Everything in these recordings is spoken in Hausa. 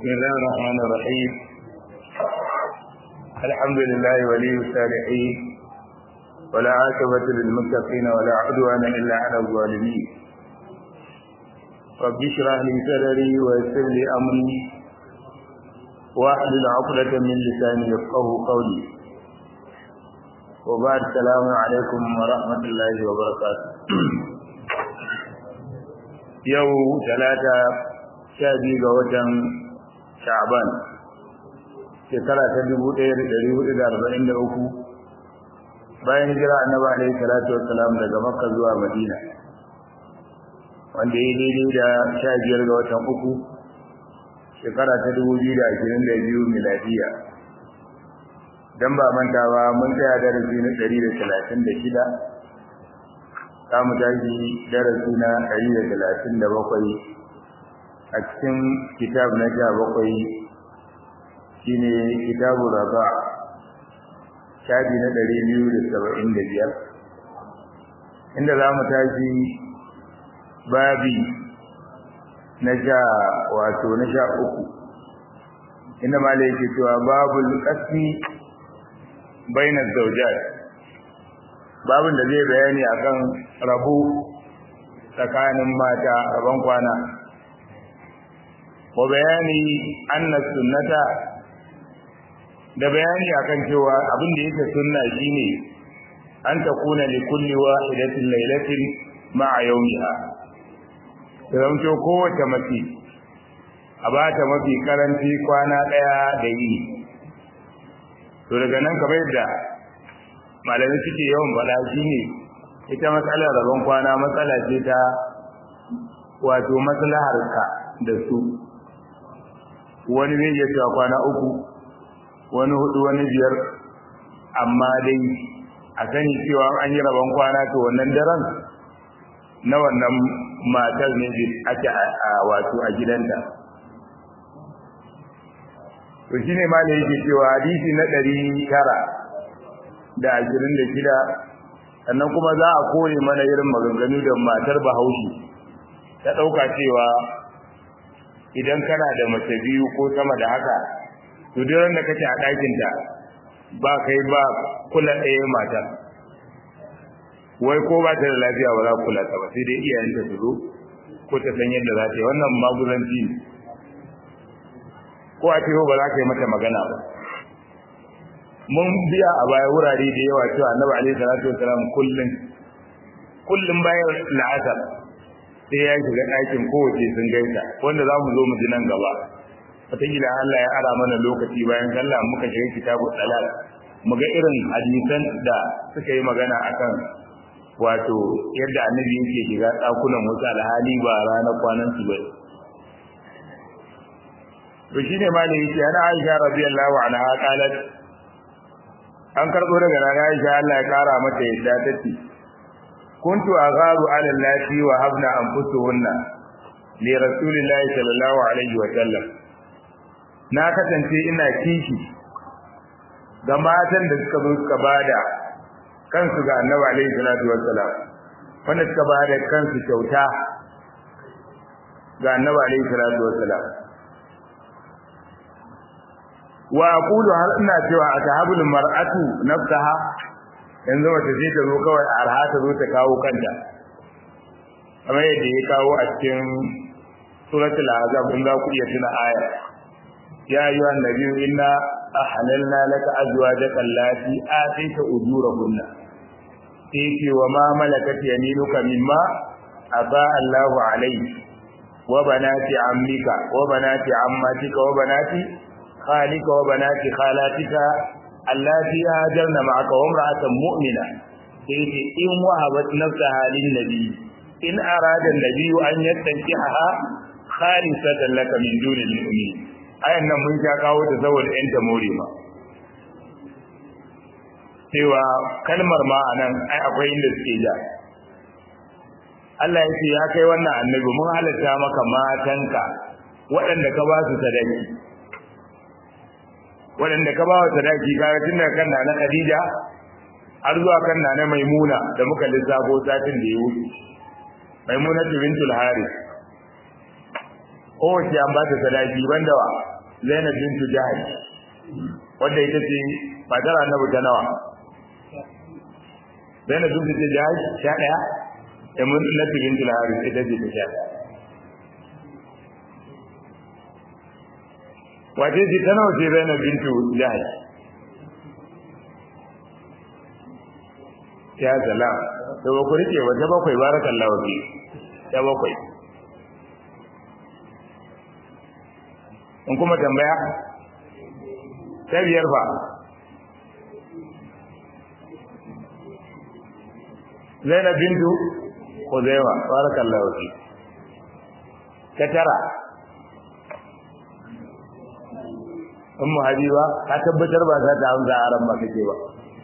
بسم الله الرحمن الرحيم الحمد لله ولي الصالحين ولا عاقبة للمتقين ولا عدوان إلا على الظالمين رب اشرح لي صدري ويسر لي أمري واحلل عقدة من لساني يفقه قولي وبعد السلام عليكم ورحمة الله وبركاته yau talata sha biyu ga watan sha'ban shekara ta dubu ɗaya da ɗari hudu da arba'in da uku bayan hijira annabi alaihi salatu wassalam daga makka zuwa madina wanda ya daidai da sha biyar ga watan uku shekara ta dubu biyu da ashirin da biyu miladiya dan ba mantawa mun tsaya darasi na ɗari da talatin da shida za mu tashi darasi na ɗari da talatin da bakwai a cikin kitab na sha bakwai shine kitabu raba shafi na ɗari biyu da saba'in da biyar inda za mu tashi babi na sha wato na sha uku inda malai yake cewa babul qasmi bainar zaujat babin da zai bayani akan rabu tsakanin mata rabon kwana wa bayani anna sunnata da bayani akan cewa abin da yake sunna shine an takuna li kulli wahidatin laylatin ma'a yawmiha dan to kowace mace a bata mafi karanci kwana daya da yi to daga nan kamar yadda malamai suke yawan faɗa shine ita matsalar rabon kwana matsala ce ta wato maslahar ka da su wani zai iya cewa kwana uku wani hudu wani biyar amma dai a sani cewa an yi rabon kwana to wannan daren na wannan matar ne ake a wato a gidanta to shine ma da yake cewa hadisi na ɗari tara da ashirin da shida sannan kuma za a kore mana irin maganganu da matar bahaushe ta ɗauka cewa idan kana da mace biyu ko sama da haka to duk da kake a ɗakinta ba kai ba kula ɗaya mata wai ko ba ta da lafiya ba za kula ta ba sai dai iyayenta su zo ko ta san yadda za ta yi wannan maguzanci ne ko a ce ba za ka yi mata magana ba mun biya a baya wurare da yawa cewa annabi alaihi salatu wasalam kullun kullun bayan la'asar sai ya shiga ɗakin kowace sun gaisa wanda za mu zo mu ji nan gaba wataƙila Allah ya ara mana lokaci bayan sallah muka shiga kitabu dalal mu ga irin hadisan da suka yi magana akan wato yadda annabi yake shiga ɗakunan wasu alhali ba ranar kwanan su ba to shine malai yake ana Aisha radiyallahu anha qalat an karbo daga rana Aisha Allah ya kara mata yadda tace kuntu agharu ala allati wa habna anfusuhunna li rasulillahi sallallahu alaihi wa sallam na kasance ina kishi ga matan da suka zo suka bada kansu ga annabi alaihi salatu wassalam wanda suka bada kansu kyauta ga annabi alaihi salatu wassalam wa aqulu har ina cewa atahabul mar'atu nafsaha yanzu mace sai ta zo kawai arha ta zo ta kawo kanta kamar yadda ya kawo a cikin suratul azab in za ku iya tuna aya ya ayyuha annabiyyu inna ahlalna laka azwajaka allati atayta ujurahunna sai wa ma malakat yaminuka mimma ata Allahu alayhi wa banati ammika wa banati ammatika wa banati خالك وبنات خالاتك اللاتي هاجرن معك وامرأة مؤمنة سيدي إن وهبت نفسها للنبي إن أراد النبي أن يستنكحها خالصة لك من دون المؤمنين أي أن من شاكاو تزول أنت موريما cewa kalmar ma anan ai akwai inda suke ja Allah ya ce ya kai wannan annabi mun halatta maka matanka waɗanda ka ba su sadaki waɗanda ka ba wa sadaki kaga tun daga kan na Khadija har zuwa kan na Maimuna da muka lissafo satin da ya wuce Maimuna bintul Harith kowace an ba ta sadaki banda wa Zainab bintu Jahash wanda ita ce matar Annabi ta nawa Zainab bintu Jahash sha daya da mun Nabi bintu Haris ita ce ta sha daya wace ce ta nawa ce Zainab bintu Jahash ya salam to ba ku rike wata bakwai barakallahu fi ta bakwai in kuma tambaya ta biyar fa Zainab bintu Khuzaima barakallahu fi ta tara Ummu Habiba ka tabbatar ba za ta amsa aran ba kake ba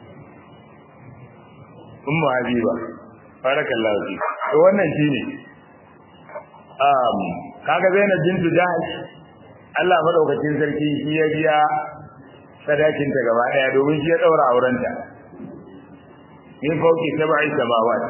Ummu Habiba barakallahu fi to wannan shine um kaga Zainab bintu Jahsh Allah madaukakin sarki shi ya biya sadakin ta gaba daya domin shi ya daura aurenta min fauki sab'i samawat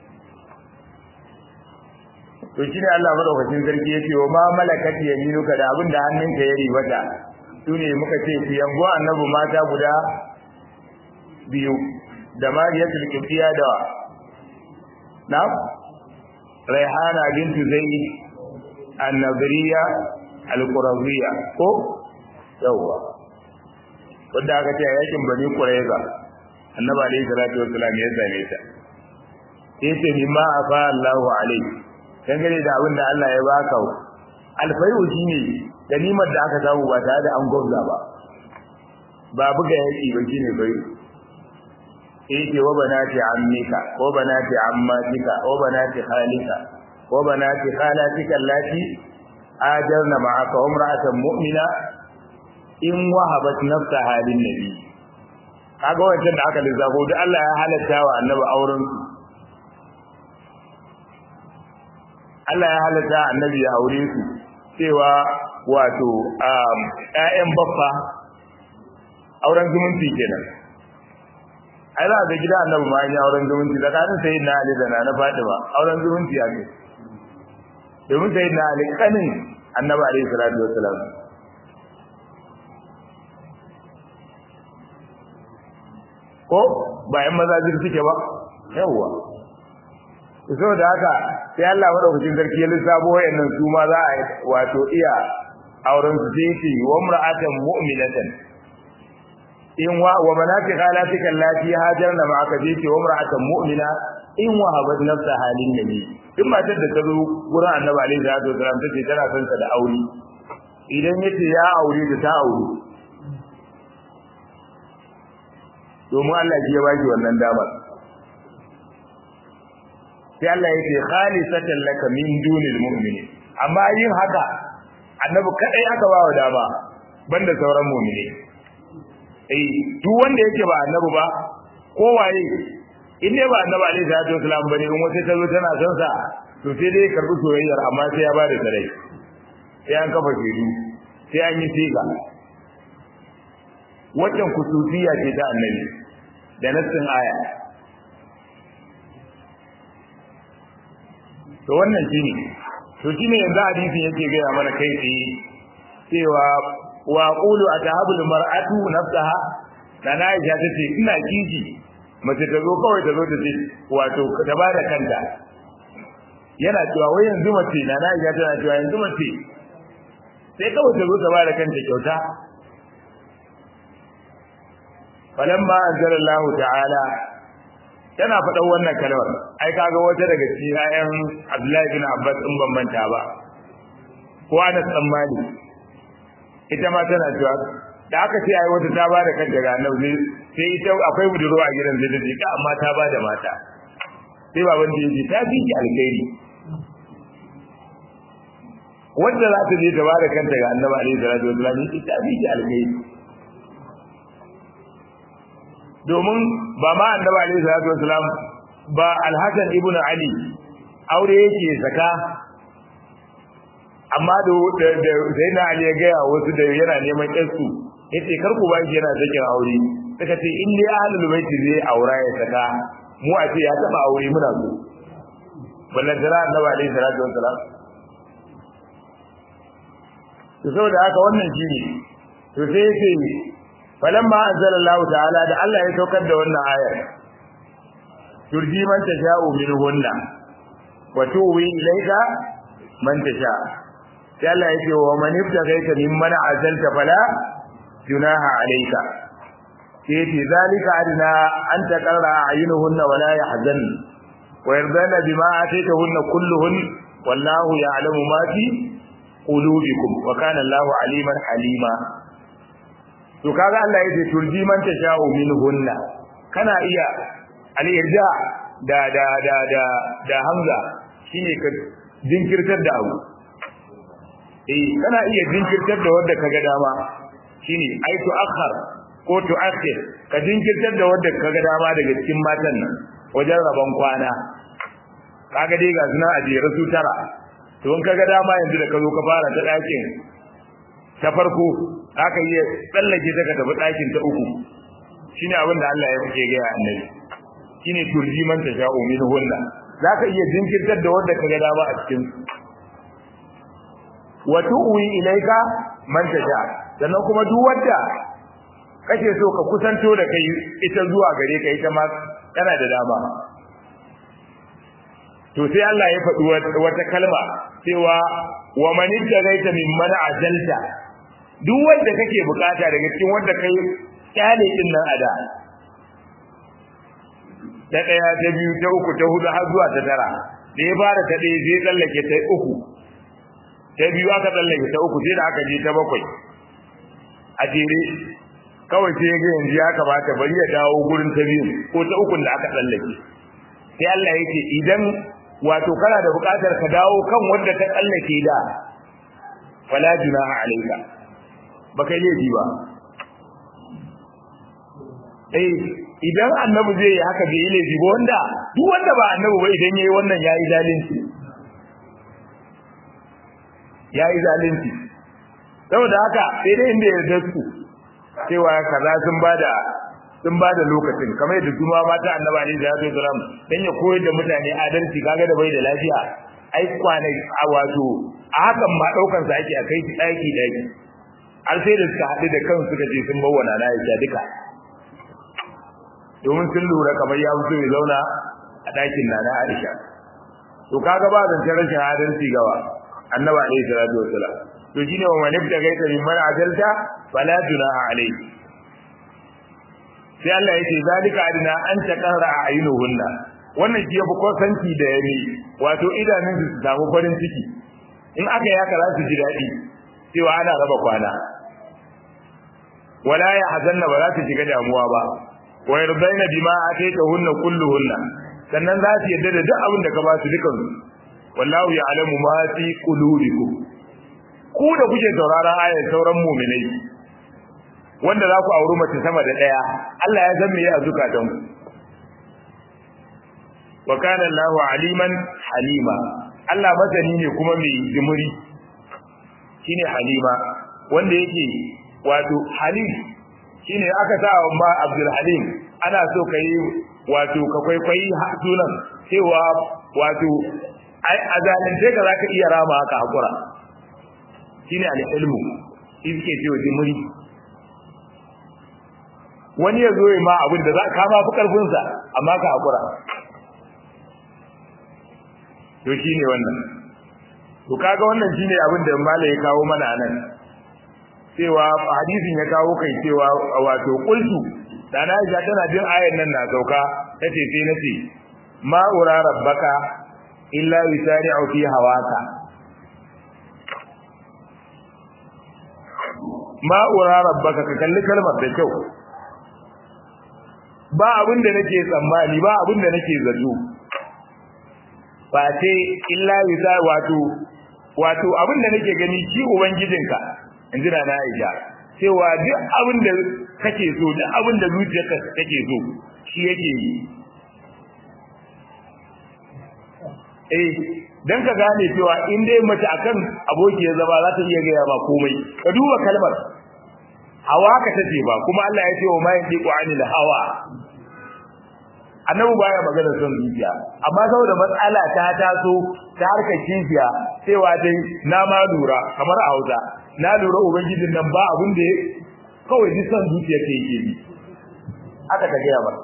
to shine Allah madaukakin sarki yace wa ma malakat yaminuka da abinda hannunka ya ribata sune muka ce ku yango annabi mata guda biyu da mariyatul kifiya da na raihana bintu zaid an-nadriya al-quraziyya ko yawa wanda aka ce yakin bani qurayza annabi alayhi salatu wassalam ya same ta yace mimma afa Allahu alayhi dangane da abin da Allah ya baka alfayu shine ganimar da aka samu ba tare da an gwabza ba ba buga yaki ba shine bai yake wa banati ammika wa banati ammatika wa banati khalika wa banati khalatika allati ajarna ma'aka umra'atan mu'mina in wahabat nafsaha lin nabi kaga wancan da aka lissafo duk Allah ya halatta wa annabi auren Allah ya halatta annabi ya aure su cewa wato ƴaƴan baffa auren zumunci kenan ai za ga gida annabi ma ya auren zumunci tsakanin sayyidina Ali da na Fatima auren zumunci ya ce domin sayyidina Ali kanin annabi alaihi salatu wassalam ko bayan maza jir suke ba yawwa saboda haka sai Allah madaukakin sarki ya lissafo wayannan su ma za a wato iya auren su sai ce wa mar'atan mu'minatan in wa wa manati khalatika allati hajarna ma'aka sai ce wa mar'atan mu'mina in wahabat nafsa halin nabi in matar da ta zo gurin annabi alaihi salatu wasallam ta ce tana son sa da aure idan yace ya aure da ta aure domin Allah shi ya baki wannan damar sai Allah yake khalisatan laka min dunil mu'minin amma yin haka annabi kadai aka ba wa dama banda sauran mu'mini eh duk wanda yake ba annabi ba ko waye in dai ba annabi alaihi salatu wasallam bane in wata ta zo tana son sa to sai dai karbi soyayyar amma sai ya bada sarai sai an kafa shedu sai an yi siga wannan kususiya ce ta annabi da nassin aya to wannan shine to shine yanzu hadisin yake gaya mana kai tsaye cewa wa qulu atahabul mar'atu nafsaha dana Aisha tace ina kiji mace ta zo kawai ta zo ta ce wato ta bada kanta yana cewa wai yanzu mace na Aisha tana cewa yanzu mace sai kawai ta zo ta bada kanta kyauta falamma anzalallahu ta'ala tana faɗan wannan kalmar ai kaga wata daga cikin ayan Abdullahi bin Abbas in ban manta ba ko Anas dan Malik ita ma tana cewa da aka ce ai wata ta bada kanta ga Annabi sai ita akwai budurwa a gidan zai dace amma ta bada mata sai baban da yace ta fi ki alkhairi wanda za ta je ta bada kanta ga Annabi alaihi salatu wasallam ita fi ki alkhairi domin ba ma annabi alaihi salatu wasalam ba alhasan ibn ali aure yake saka amma da da sai na ali ya ga wasu da yana neman yarsu yace kar ku baki yana sakin aure suka ce in dai ahlul baiti zai aura ya saka mu a ce ya taba aure muna so ballan da annabi alaihi salatu wasalam to saboda haka wannan shine to sai yace falamma anzalallahu ta'ala da Allah ya saukar da wannan ayar turji man tasha'u minhunna wa tuwi ilayka man tasha sai Allah yace wa man ibtagaita mimman azalta fala junaha alayka sai yace zalika adna an taqarra ayunuhunna wa la yahzan wa yardana bima ataytahunna kulluhun wallahu ya'lamu ma fi qulubikum wa kana Allahu aliman halima to kaga Allah yace turji man tasha'u minhunna kana iya al-irja da da da da da hamza shine ka jinkirtar da abu eh kana iya jinkirtar da wanda kaga dama shine ai to akhar ko to akhir ka jinkirtar da wanda kaga dama daga cikin matan nan wajen rabon kwana kaga dai ga suna a jere su tara to in kaga dama yanzu da ka zo ka fara ta dakin ta farko aka yi tsallake ta ka tafi dakin ta uku shine abin da Allah ya fike ga annabi shine turji man ta sha'u min hunna zaka iya jinkirtar da wanda kaga dama a cikin wa tu'wi ilayka man tasha sannan kuma duk wanda kake so ka kusanto da kai ita zuwa gare ka ita ma kana da dama to sai Allah ya faɗi wata kalma cewa wa man ittagaita mimman ajalta duk wanda kake bukata daga cikin wanda kai kyale din nan ada ta daya ta biyu ta uku ta hudu har zuwa ta tara da ya fara ta ɗaya zai tsallake ta uku ta biyu aka tsallake ta uku sai da aka je ta bakwai a jere kawai sai ga yanzu ya kamata bari ya dawo gurin ta biyu ko ta ukun da aka tsallake sai Allah ya ce idan wato kana da buƙatar ka dawo kan wanda ta tsallake da fala junaha alayka ba kai laifi ba eh idan annabi zai yi haka bai laifi ba wanda duk wanda ba annabi ba idan yayi wannan yayi zalunci yayi zalunci saboda haka sai dai inda ya su cewa kaza sun bada sun bada lokacin kamar yadda kuma mata annaba ne da ya salam dan ya koyar da mutane adalci kaga da bai da lafiya ai kwanai a wato a hakan ma daukan sa ake a kai shi daki daki har sai da suka haɗu da kansu suka je sun bawana na ya duka domin sun lura kamar ya fito ya zauna a ɗakin na na Aisha to kaga ba zancen rashin adalci gawa annaba alaihi salatu wassalam to shine wa man ibta gaita min man adalta fala junaha alayhi sai Allah yake zalika adina an taqara ayunuhunna wannan shi yafi kosanci da yare wato idanun su samu farin ciki in aka yaka za su ji daɗi cewa ana raba kwana wala ya hazanna ba za su shiga damuwa ba wa yardaina bima ataytahunna kulluhunna sannan za su yadda da duk abin da ka ba su dukan su wallahu ya'lamu ma fi qulubikum ku da kuke sauraron ayar sauran mu'minai wanda za ku auri mace sama da daya Allah ya san me ya zukatan ku wa kana Allahu aliman halima Allah masani ne kuma mai jimuri shine halima wanda yake wato halim shine aka sa wa ma Abdul Halim ana so kai wato ka kwaikwayi sunan cewa wato ai azalin sai ka zaka iya rama haka hakura shine al-ilmu shi yake cewa jimuri wani ya zo ya ma abin da za ka ma fi karfin sa amma ka hakura to shine wannan to kaga wannan shine abin da mala ya kawo mana nan cewa hadisin ya kawo kai cewa wato qultu da na Aisha tana jin ayan nan na sauka tace sai nace ma ura rabbaka illa yusari'u fi hawaka ma ura rabbaka ka kalli kalmar da kyau ba abin da nake tsammani ba abin da nake zato ba sai illa yusa wato wato abin da nake gani shi ubangijinka inji na Aisha cewa duk abin da kake so duk abin da zuciyarka take so shi yake yi eh dan ka gane cewa in dai mace akan aboki ya zama za ta iya gaya ba komai ka duba kalmar hawa ka tace ba kuma Allah ya ce wa ma yantiqu anil hawa annabi baya magana son zuciya amma saboda matsala ta taso ta harkar kifiya cewa dai na ma lura kamar a Hausa na lura ubangijin nan ba abin da kawai ji san zuciya ta yake bi aka ta gaya ba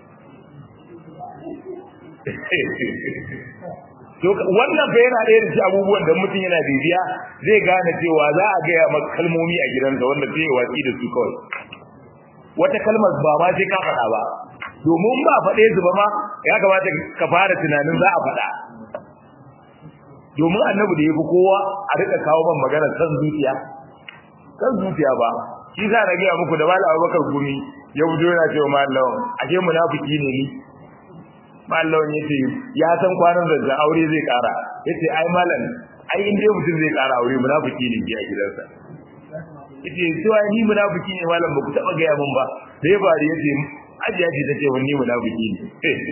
to wannan fa yana da irin abubuwan da mutum yana bibiya zai gane cewa za a gaya maka kalmomi a gidansa wanda zai watsi da su kawai wata kalmar ba ma sai ka faɗa ba domin ba faɗe su ba ma ya kamata ka fara tunanin za a faɗa domin annabi da yafi kowa a rika kawo ban magana san zuciya san zuciya ba shi za na gaya muku da malam Abubakar Gumi ya fito yana cewa malam ashe munafiki ne ni malam yace ya san kwanan da aure zai kara yace ai malam ai in dai mutum zai kara aure munafiki ne a gidansa yace cewa ni munafiki ne malam baku taba gaya min ba sai bari yace ajiya ce tace wani munafiki ne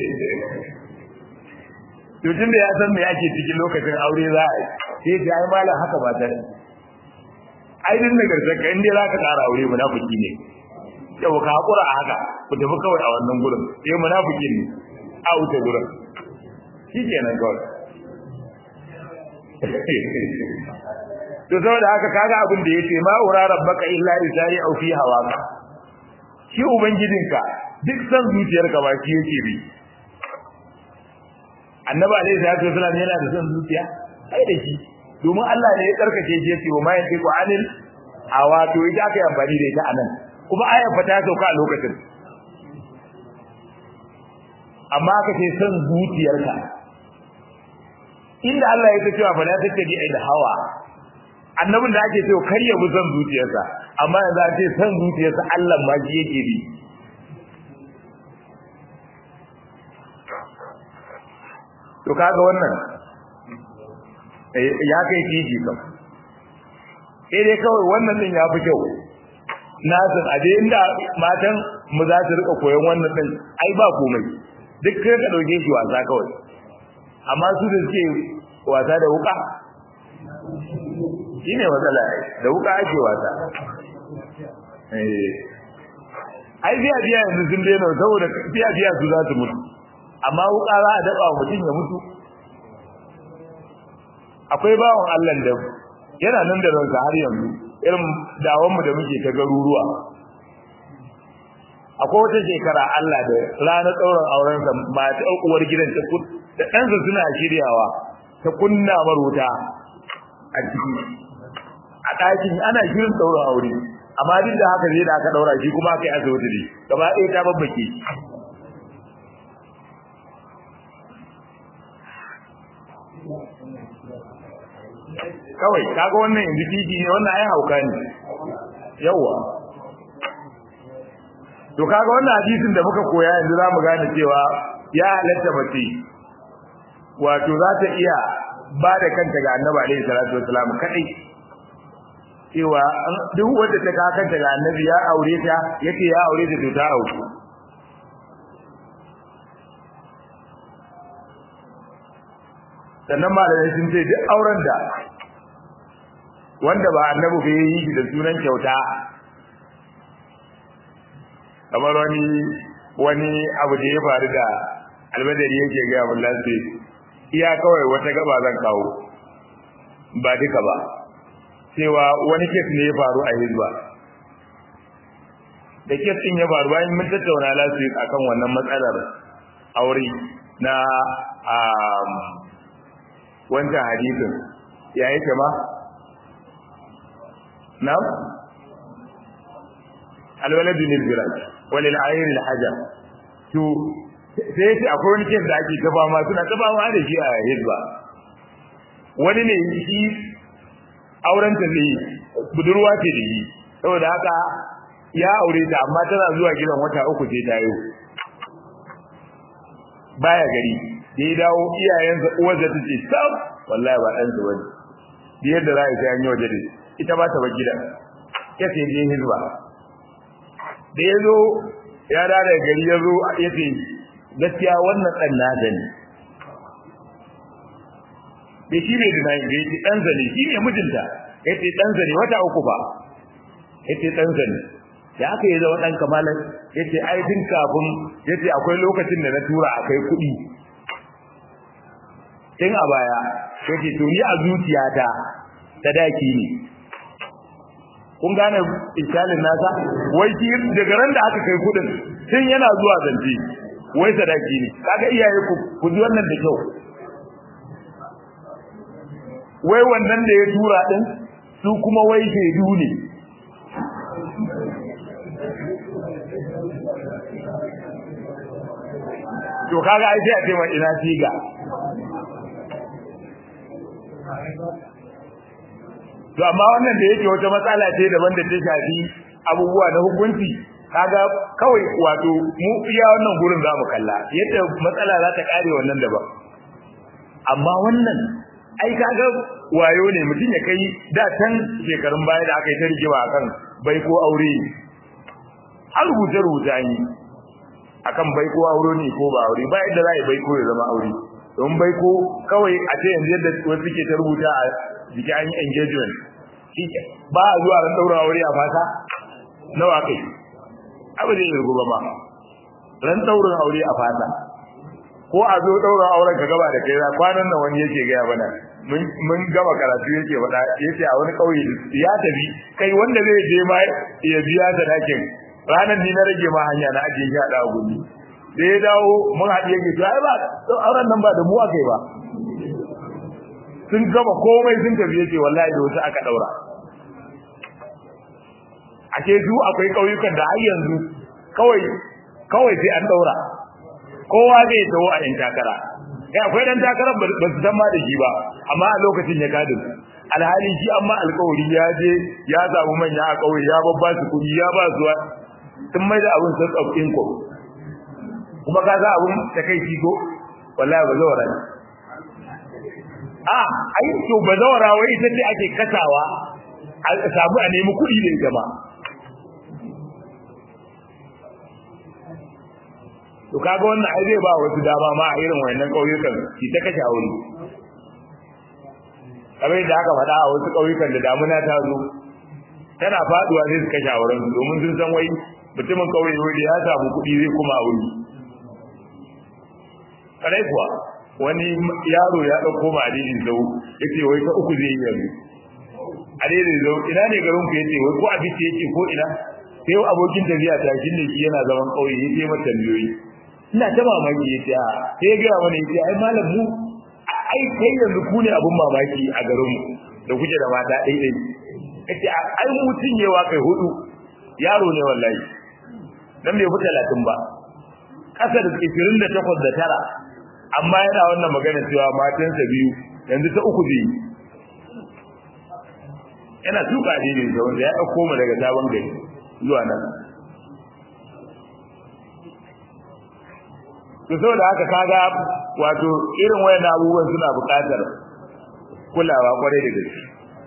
to tunda ya san me ake cikin lokacin aure za a sai ya ai malam haka ba ta ai din da garza ka inda za ka ƙara aure munafiki ne yau ka hakura a haka ku tafi kawai a wannan gurin sai munafiki ne a wuce gurin shi kenan kawai to saboda haka kaga abin da yace ma ura rabbaka illa isari au fi hawaka shi ubangijinka duk san zuciyarka ba shi yake bi annabi alaihi salatu wasallam yana da san zuciya ai da shi domin Allah ne ya karkace shi yace wa ma yantiqu anil hawa to ita aka yi amfani da ita anan kuma ayar fa ta sauka a lokacin amma aka ce san zuciyarka inda Allah ya ce cewa fa la tattabi al hawa annabin da ake cewa kar ya bi san zuciyarsa amma yanzu an ce san zuciyarsa Allah ma shi yake bi to kaga wannan ya kai kiji kam sai dai kawai wannan din ya fi kyau na san a dai inda matan mu za su rika koyon wannan din ai ba komai duk kai ka dauke shi wasa kawai amma su da suke wasa da wuka shine matsala da wuka ake wasa eh ai biya biya yanzu sun daina saboda biya biya su za su mutu amma wuka za a daba mutum ya mutu akwai bawon Allah da yana nan da ransa har yanzu irin dawon mu da muke ta garuruwa akwai wata shekara Allah da ranar tsauran auren sa mata uwar gidan ta da ɗansa suna shiryawa ta kunna maruta a ciki a ɗakin ana shirin tsauran aure amma duk da haka zai da aka daura shi kuma aka yi asibiti ne gaba ɗaya ta babbake kawai kaga wannan yanzu titi ne wannan ai hauka ne yawa to kaga wannan hadisin da muka koya yanzu zamu gane cewa ya halatta mace wato za ta iya ba da kanta ga annabi alaihi salatu wasalam kadai cewa duk wanda ta ka kanta ga annabi ya aure ta yace ya aure ta to ta aure sannan malamai sun ce duk auren da wanda ba annabi bai yi shi da sunan kyauta kamar wani wani abu da ya faru da almadari yake ga mun lafi iya kawai wata gaba zan kawo ba duka ba cewa wani kes ne ya faru a hizba da kes din ya faru bayan mun tattauna lafi akan wannan matsalar aure na wancan hadisin ya yake ma نعم الولد للفراش وللعين الحجر to sai yace akwai wani kes da ake gaba ma suna gaba ma da shi a hizba wani ne shi auren ta zai budurwa ce da shi saboda haka ya aure ta amma tana zuwa gidan wata uku sai ta yi baya gari da ya dawo iyayensa uwarsa ta ce sam wallahi ba ɗansa bane yadda za a yi sai an yi waje da shi ita ba ta bar gidan ya ce je hizba da ya zo ya da daga gari ya zo ya ce gaskiya wannan ɗan na gani da shi ne da nayi ya ce ɗansa ne shi ne mijinta ya ce ɗansa ne wata uku ba ya ce ɗansa ne da aka yi zama ɗan kamalan ya ce ai tun kafin ya ce akwai lokacin da na tura a kai kuɗi tun a baya ya ce to ni a zuciyata sadaki ne kun gane iskalin nasa wai shi daga ran da aka kai kudin tun yana zuwa zance wai sadaki ne kaga iyaye ku ku ji wannan da kyau wai wannan da ya tura din su kuma wai shaidu ne to kaga ai sai a ce mai ina siga to amma wannan da yake wata matsala ce daban da ta shafi abubuwa na hukunci kaga kawai wato mu iya wannan gurin za mu kalla yadda matsala za ta kare wannan daban amma wannan ai kaga wayo ne mutum ya kai da can shekarun baya da aka yi ta rigima akan bai ko aure har rubuce rubuce an yi akan bai ko aure ne ko ba aure ba yadda za a yi bai ko ya zama aure don bai ko kawai a ce yanzu yadda wasu suke ta rubuta a jiki an yi engagement ba a zuwa ran daura aure a fata nawa kai abu zai irgu ba ma ran daurin aure a fata ko a zo daura auren ka gaba da kai za kwanan nan wani yake gaya mana mun gama karatu yake faɗa yace a wani kauye ya tafi kai wanda zai je ma ya biya da dakin ranar ni na rage ma hanya na ajiye shi a dawo gudu da ya dawo mun haɗu yake to ai ba auren nan ba da mu aka yi ba sun gama komai sun tafi yake wallahi da wasu aka daura ake su akwai kauyukan da har yanzu kawai kawai sai an daura kowa zai tawo a yan takara kai akwai dan takarar ba su san ma da shi ba amma a lokacin ya gadi alhali shi amma alkawari ya je ya samu manya a kauye ya babba su kuɗi ya ba su sun mai da abin sun tsofin ko kuma ka za abin ta kai shi ko wallahi ba zawara ne a ai to ba zawara wai ita ce ake kasawa a samu a nemi kuɗi da ita ba to kaga wannan ai zai ba wasu dama ma a irin wannan kauyukan ki ta kashe aure kamar da aka faɗa a wasu kauyukan da damuna ta zo tana faduwa sai su kashe auren domin sun san wai mutumin kauye wanda ya samu kuɗi zai kuma aure kadai kuwa wani yaro ya ɗauko ma adidin zau yace wai ta uku zai yi yanzu adidin zau ina ne garin ku yace wai ko abinci yace ko ina sai abokin tafiya ta shi ne shi yana zaman kauye yace mata tambayoyi ina ta mamaki yace a sai ga wani yace ai malam mu ai kai yanzu ku ne abun mamaki a garin mu da kuke da mata dai dai yace ai mu cinyewa kai hudu yaro ne wallahi dan bai fita latin ba kasar 28 da tara amma yana wannan magana cewa matansa biyu yanzu ta uku biyu yana tuka ne da wanda ya dauko mu daga sabon gari zuwa nan to saboda haka kaga wato irin wayan abubuwan suna buƙatar kulawa kwarai da gaske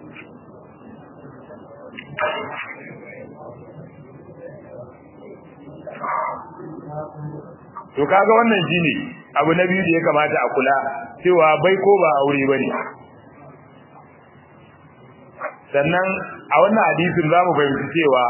to kaga wannan shine abu na biyu da ya kamata a kula cewa bai ko ba aure bane sannan a wannan hadisin zamu fahimci cewa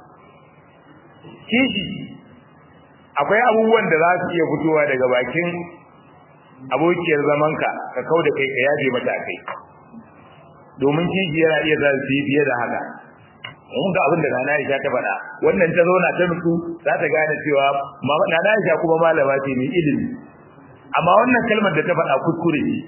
kishi akwai abubuwan da za su iya fitowa daga bakin abokiyar zamanka ka kau da kai ka yaje mata kai domin kishi yana iya za su yi fiye da haka mun ga abin da Nana Aisha ta faɗa wannan ta zauna ta nutsu za ta gane cewa Nana Aisha kuma malama ce mai ilimi amma wannan kalmar da ta faɗa kuskure ne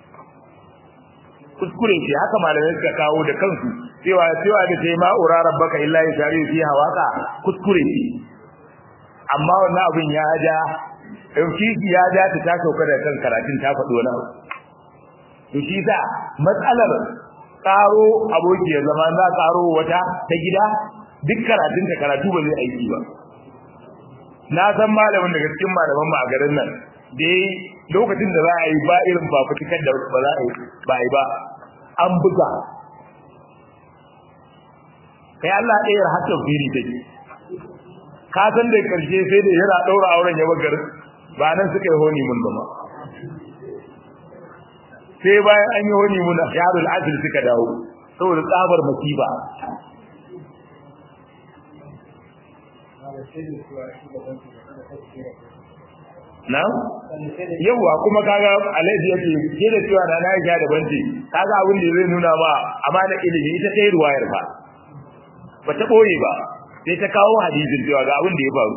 kuskure ce haka malamai suka kawo da kansu cewa cewa da sai ma ura rabbaka illa yashari fi hawaka kuskure ne amma wannan abin ya ja dauki ya ja ta ta sauka da kan karatun ta faɗo wani abu to shi sa matsalar karo aboki ya zama za karo wata ta gida duk karatun ta karatu ba zai aiki ba na san malamin daga cikin malaman mu a garin nan da lokacin da za a yi ba irin fafutukar da ba za a yi ba yi ba an buga kai Allah ɗaya har tafsiri take ka san da karshe sai da yana daura auren ya bagar ba nan suka yi honi mun ba ma sai bayan an yi honi mun yarul asir suka dawo saboda tsabar masifa na yawa kuma kaga alhaji yake ke da cewa na Aisha da banci kaga abin da zai nuna ma amana ilimi ita ta yi ruwayar ba ba ta boye ba sai ta kawo hadisin cewa ga abin da ya faru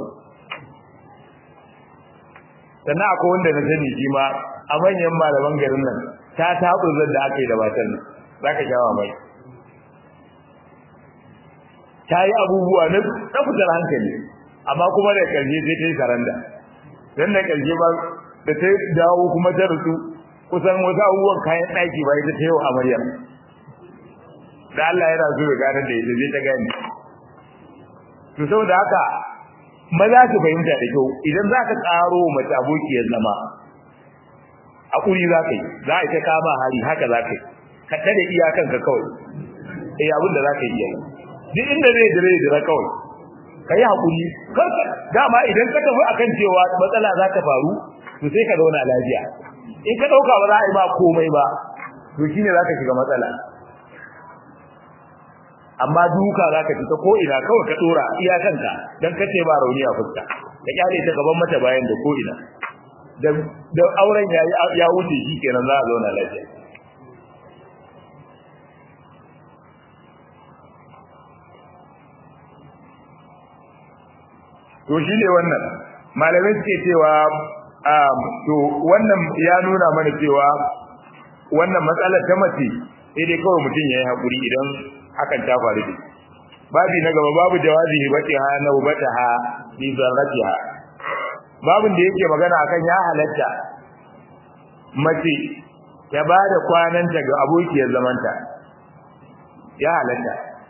sannan akwai wanda na sani shi ma a manyan malaman garin nan ta taɓa da aka yi da matan nan za ka sha mai ta yi abubuwa na fitar hankali amma kuma da ƙarshe sai ta yi saranda don da ƙarshe ba da ta dawo kuma ta rusu kusan wasu abubuwan kayan ɗaki ba ita ta yau amaryar da Allah yana so ya gane da ita zai ta gani to saboda haka maza su fahimta da kyau idan za ka tsaro mace abokiyar zama a ƙuri za ka yi za a ta kama hari haka za ka yi ka tare iyakanka kawai eh abin da za ka yi yayi duk inda zai dire dire kawai ka yi haƙuri dama idan ka tafi akan cewa matsala za ta faru to sai ka zauna lafiya in ka ɗauka ba za a yi ma komai ba to shine za ka shiga matsala amma duka za ka fita ko ina kawai ka ɗora iyakanka don ka ce ba rauni a fuska ka kyale ta gaban mata bayan da ko ina da auren ya wuce shi kenan za a zauna lafiya to shi ne wannan malamai suke cewa to wannan ya nuna mana cewa wannan matsalar ta mace sai dai kawai mutum ya yi haƙuri idan hakan ta faru da babi na gaba babu jawazi hibatiha na hubataha bi zarratiha babin da yake magana akan ya halatta mace ta ba da kwananta ga abokiyar zamanta ya halatta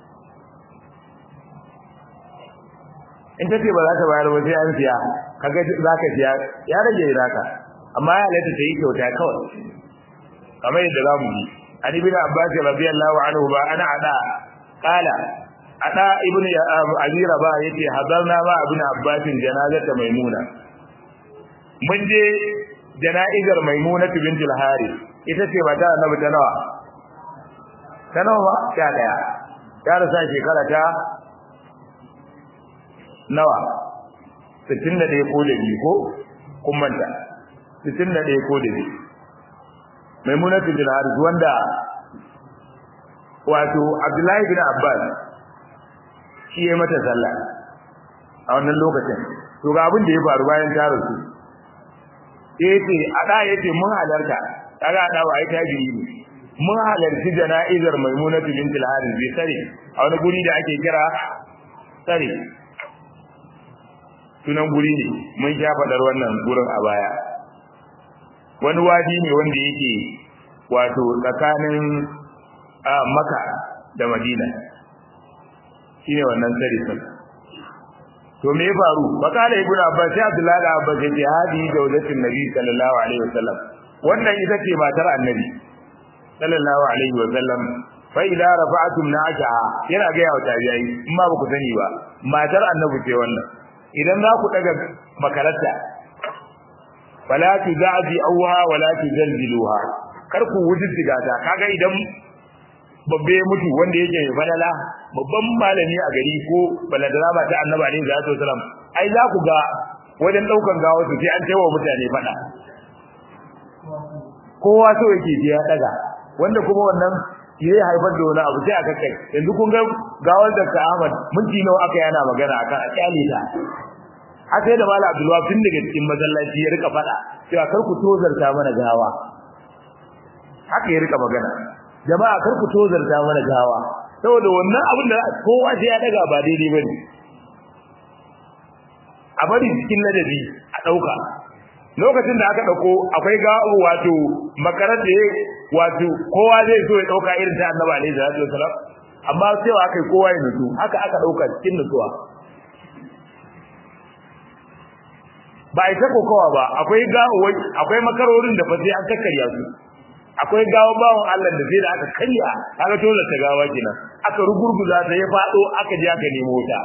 in ta ce ba za ta bayar ba sai an siya kaga za ka siya ya rage naka amma ya halatta ta yi kyauta kawai kamar yadda za mu yi an ibn abbas radiyallahu anhu ba ana ada qala ada ibn abi rabah yace hadarna ma ibn abbas janazata maimuna mun je jana'izar maimuna bint al-harith ita ce mata annabi ta nawa ta nawa ta daya ta rasa shekara ta nawa 61 ko da biyu ko kun manta 61 ko da biyu maimuna bint al-harith wanda wato abdullahi bin abbas shi ya mata sallah a wannan lokacin to ga abin da ya faru bayan ta rasu yace ada yace mun halarta kaga ada wa ai tajiri ne mun halarci jana'izar maimunatu bint al-harith bi sare a wani guri da ake kira sare sunan guri ne mun sha fadar wannan gurin a baya wani wadi ne wanda yake wato tsakanin maka da madina shine wannan sare sun to me ya faru bakala ibnu abbas sai abdullahi da abbas ya ce hadi zawjatin nabi sallallahu alaihi wasallam wannan ita ce matar annabi sallallahu alaihi wasallam fa idza rafa'tum na'aha yana ga yawa tabi'ai in ma ba ku sani ba matar annabi ce wannan idan za ku daga makaranta fala tuzaji awha wala tuzalziluha kar ku wujuddiga ta kaga idan babbe mutu wanda yake mai falala babban malami a gari ko baladara ba ta annabi alaihi salatu wasalam ai za ku ga wajen daukan gawa su sai an taiwa mutane fada kowa so yake ji ya daga wanda kuma wannan yayi haifar da wani abu sai aka kai yanzu kun ga gawar da ka Ahmad minti nawa aka yana magana akan a kyale ta a sai da Malam Abdulwahab tun daga cikin masallaci ya rika fada cewa kar ku tozarta mana gawa haka ya rika magana jama'a kar ku tozarta mana gawa saboda wannan abin da kowa sai ya daga ba daidai bane a bari cikin ladabi a dauka lokacin da aka dauko akwai ga wato makarar da wato kowa zai so ya dauka irin ta Annabi alaihi salatu wasalam amma cewa akai kowa ya nutsu haka aka dauka cikin nutsuwa ba a ta kokowa ba akwai ga akwai makarorin da fa sai an kakkarya su akwai gawo bawon Allah da sai da aka kanya aka tola ta gawa kenan aka rugurguza ta ya fado aka je aka nemo ta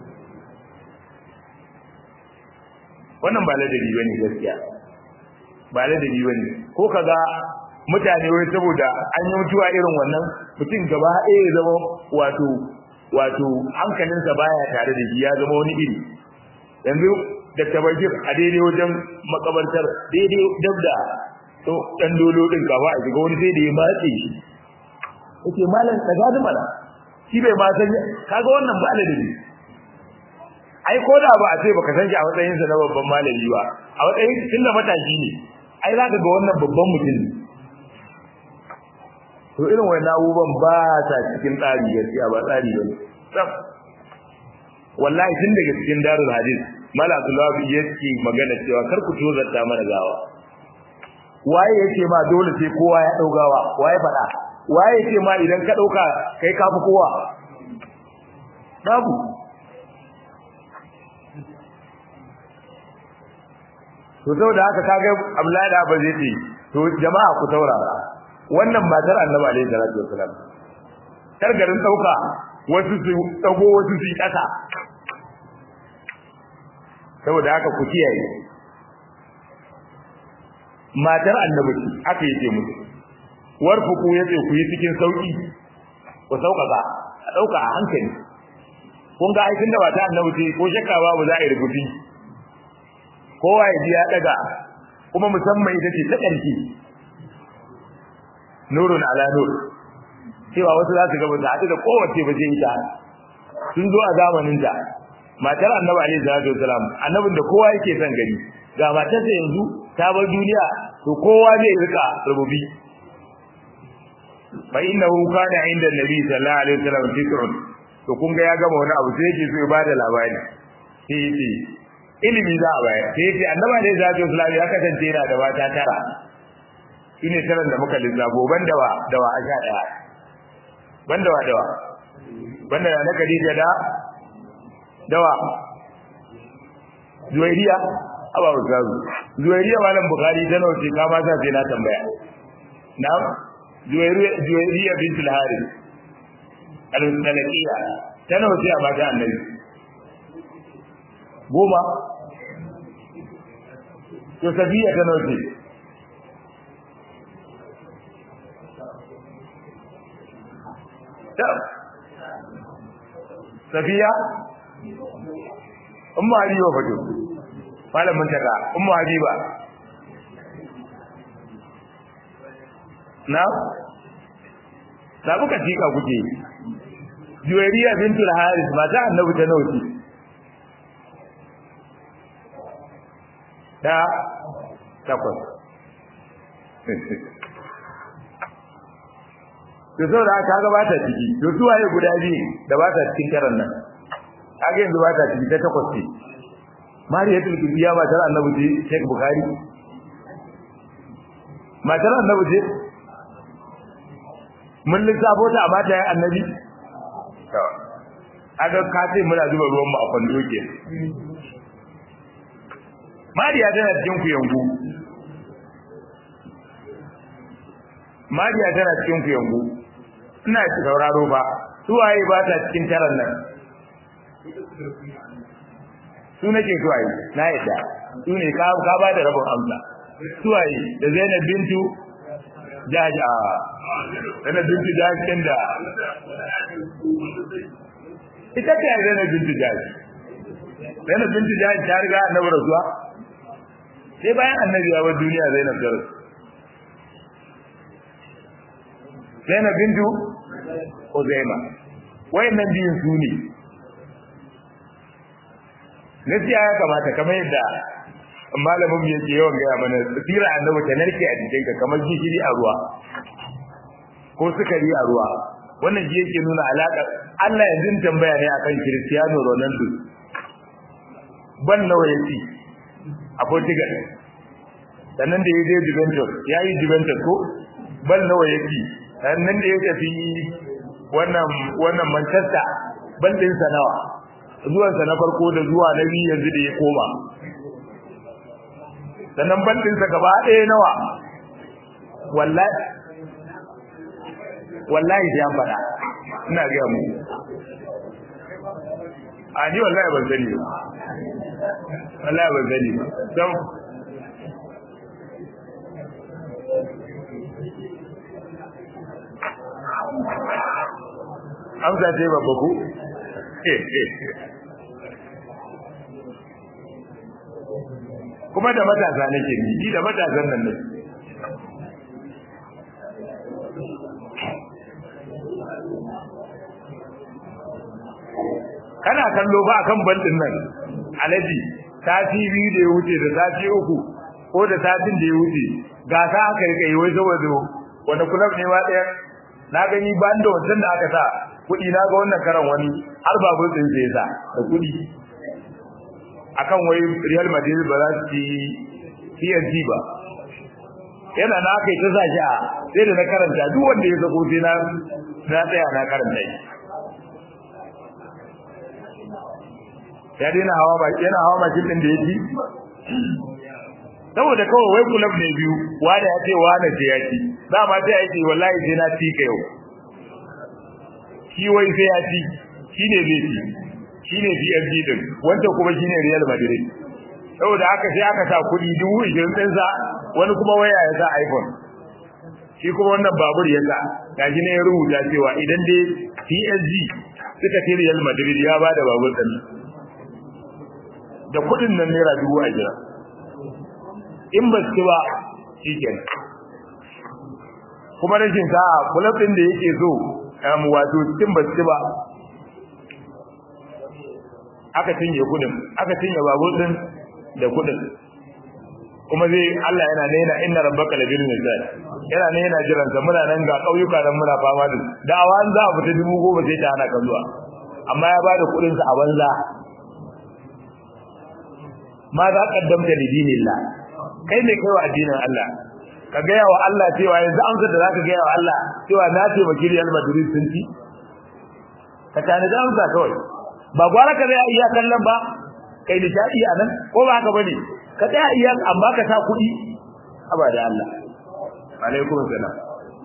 wannan ba ladabi bane gaskiya ba ladabi bane ko kaga mutane wai saboda an yi mutuwa irin wannan mutum gaba ɗaya ya zama wato wato hankalinsa baya tare da shi ya zama wani iri yanzu da tabajir a daidai wajen makabartar daidai dabda to dan dolo din kafa a shiga wani sai da ya matse shi yake malam daga da mana shi bai ma san kaga wannan ba ladabi ai ko da ba a ce baka san shi a matsayin sa na babban malami ba a matsayin tunda matashi ne ai zaka ga wannan babban mutum ne to irin wannan abubuwan ba ta cikin tsari gaskiya ba tsari ba ne wallahi tun daga cikin darul hadis mala abdullahi yake magana cewa kar ku tozarta mana gawa waye yake ma dole sai kowa ya daugawa waye fada waye yake ma idan ka dauka kai kafi kowa babu to saboda haka kage Abdullahi da ba zai ce to jama'a ku taurara wannan matar Annabi alaihi salatu wasalam kar garin dauka wasu su dago wasu su kasa saboda haka ku kiyaye matar Annabi aka yi ce musu warfuku yace ku yi cikin sauki ku sauƙaƙa a dauka a hankali kun ga aikin da ba ta Annabi ce ko shakka babu za a yi rubuci kowa ya ji ya daga kuma musamman ita ce ta ƙarfi nurun ala nur cewa wasu za su ga mutu haɗu da kowace ba zai ta sun zo a zamanin ta matar annabi alaihi salatu wasalam annabin da kowa yake son gani ga matarsa yanzu ta bar duniya to kowa zai rika rububi fa innahu kana inda nabi sallallahu alaihi wasallam fikrun to kun ga ya gama wani abu sai yake so ya bada labari sai yace ilimi za a bayar sai yace annabi ne zai islam ya kasance yana da mata tara shine taran da muka lissafo banda wa da wa asha daya banda wa dawa banda na Khadija da dawa Zuwairiya aba ustazu Zuwairiya malam Bukhari ta nauce ka ma sa sai na tambaya na'am Zuwairiya Zuwairiya bintul Harith al-Salaqiya ta nauce a mata annabi goma to sabiya ta nauce ta safiya umma habiba fato malamin taka umma habiba na da buka tika kuke juwairiya bintul haris mata annabi ta nauti da takwas to so da aka ga bata ciki to su waye guda biyu da bata cikin karan nan kage yanzu bata ciki ta takwas ce mariyatul kibiya ba tare annabi ce Sheikh Bukhari matar annabi ce mun lissafo ta a mata ya annabi to aga ka ce muna zuba ruwan mu a kwando ke mariya tana cikin ku yangu mariya tana cikin ku yangu ina ci sauraro ba su waye ba ta cikin taran nan su nake su waye na yadda su ne ka ka ba da rabon amsa su waye da Zainab bintu Jaja Zainab bintu Jaja da ita ce Zainab bintu Jaja Zainab bintu Jaja ta riga annabi rasuwa sai bayan annabi ya bar duniya Zainab ta rasu Zainab bintu Uzaima wayannan biyun su ne gaskiya ya kamata kamar yadda malamin yake yawan gaya mana tsira annabi ta narke a cikin ka kamar gishiri a ruwa ko sukari a ruwa wannan shi yake nuna alaƙar Allah yanzu tambaya ne akan Cristiano Ronaldo ban nawa yaci a Portugal sannan da ya je Juventus ya yi Juventus ko ban nawa yaci sannan da ya tafi wannan wannan Manchester ban din sa nawa zuwan sa na farko da zuwa na biyu yanzu da ya koma sannan ban din sa gaba ɗaya nawa wallahi wallahi sai an faɗa ina ga mu a ni wallahi ban sani ba wallahi ban sani ba dan amsa ce babba ku kuma da matasa nake ni da matasan nan ne kana kallo ba akan bandin nan alaji sati biyu da ya wuce da sati uku ko da satin da ya wuce gasa aka rika yi wai saboda wani kulab ne ma ɗaya na gani ban da wancan da aka sa kuɗi na ga wannan karan wani har babur ɗin sai sa da kuɗi akan wai Real Madrid ba za su ci PSG ba yana na kai ta sa shi a sai da na karanta duk wanda ya sako sai na na tsaya na karanta shi ya daina hawa ba yana hawa mashin din da ya ci saboda kawai wai kulab ne biyu wanda ya ce wanda ce ya ci dama sai ya ce wallahi sai na ci ka yau shi wai sai ya ci shi ne zai ci shi ne PSG din wanda kuma shi ne Real Madrid saboda haka sai aka sa kuɗi dubu ishirin ɗin sa wani kuma waya ya sa iPhone shi kuma wannan babur ya sa gashi ne ya rubuta cewa idan dai PSG suka ci Real Madrid ya ba da babur ɗin da kuɗin nan naira dubu a jira in ba su ba shi kenan kuma rashin sa'a kulab ɗin da yake so wato cikin ba su ba aka cinye kudin aka cinye babur din da kudin kuma zai Allah yana ne yana inna rabbaka labil misal yana ne yana jiran sa muna nan ga kauyuka nan muna fama da dawa an za a fita dubu goma sai ta hana kan zuwa amma ya bada kudin sa a banza ma za kaddamta li dinillah kai ne kai wa addinin Allah ka gaya wa Allah cewa yanzu amsa da zaka gaya wa Allah cewa na ce maki Real Madrid sun ci ka tani da amsa kawai ba gwara ka zai iya kallon ba kai nishadi a nan ko ba haka bane ka tsaya iya amma ka sa kuɗi aba da Allah alaikum salam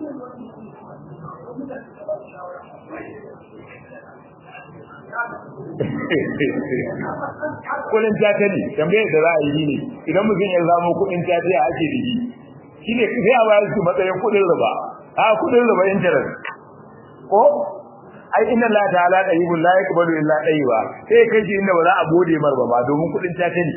kudin jata ne tambaye da za a yi ne idan mutum ya zamo kudin jata ya ake da shi ne sai a bayar su matsayin kudin riba a kudin riba interest ko ai inna la ta'ala tayyibun la yaqbalu illa tayyiba sai kai shi inda ba za a gode mar ba ba domin kudin ta ne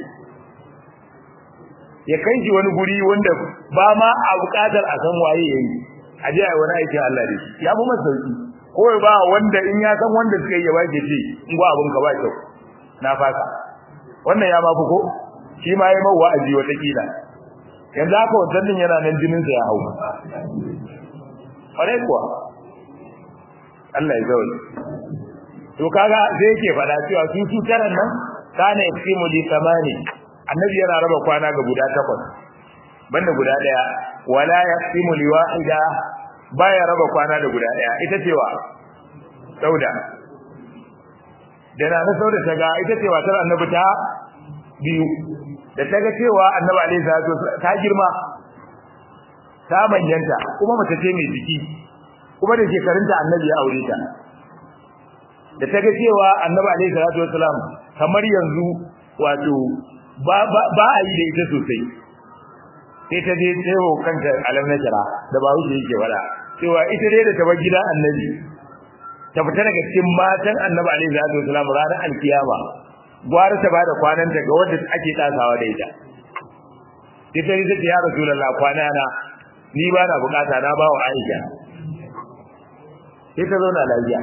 ya kai shi wani guri wanda ba ma a bukatar a san waye yayi a je ai wani aikin Allah da shi ya fi masa sauki ko ba wanda in ya san wanda suka yi ya ba ke ce in ba abun ka ba kyau na fasa wannan ya ma fi ko shi ma yayi mawa aji wata kila yanzu haka wannan din yana nan jinin sa ya hau kwarai kuwa Allah ya zaune to kaga sai yake fada cewa su su taran nan kana yaksimu li samani annabi yana raba kwana ga guda takwas banda guda daya wala yaksimu li wahida baya raba kwana da guda daya ita cewa sauda da na na sauda ta ga ita cewa tar annabi ta biyu da ta ga cewa annabi alaihi salatu ta girma ta manyanta kuma mace ce mai jiki kuma da shekarunta annabi ya aure ta da ta ga cewa annabi alaihi salatu wasalam kamar yanzu wato ba ba a yi da ita sosai sai ta je tsayo kanta alam na jira da ba wuce yake wada cewa ita dai da ta bar gidan annabi ta fita daga cikin matan annabi alaihi salatu wasalam ranar alkiyama gwara ta bada kwananta ga wanda ake tasawa da ita sai ta ce ya rasulullah kwana na ni ba na bukata na ba wa aisha sai ta zauna lafiya